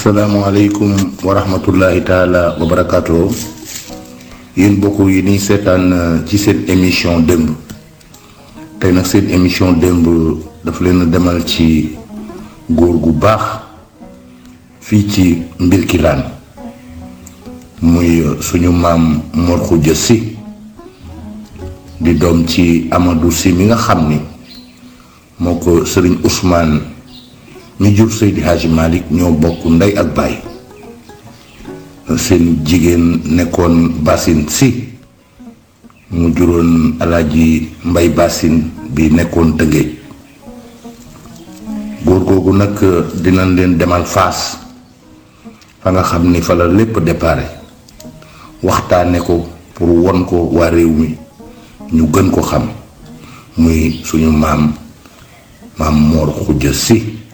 asalaamaaleykum wa rahmatullahi taala wa barakaatu yéen bokk yi ni seetaan ci seen émission démb tey nag seen émission démb daf leen demal ci góor gu baax fii ci Mbirkilaan muy suñu maam Mor Xuja Si di doom ci Amadou Si mi nga xam ni moo ko sëriñ Ousmane mi jur Seydi Hadji Malick ñoo bokk ndey ak baay seen jigéen nekkoon Basin Si mu juróon alaaji Mbay Basin bi nekkoon Tëngéej góor googu nag dinañ leen demal Faas fa nga xam ni fa la lépp déparé waxtaane ko pour won ko waa réew mi ñu gën ko xam muy suñu maam maam Mor Xuja Si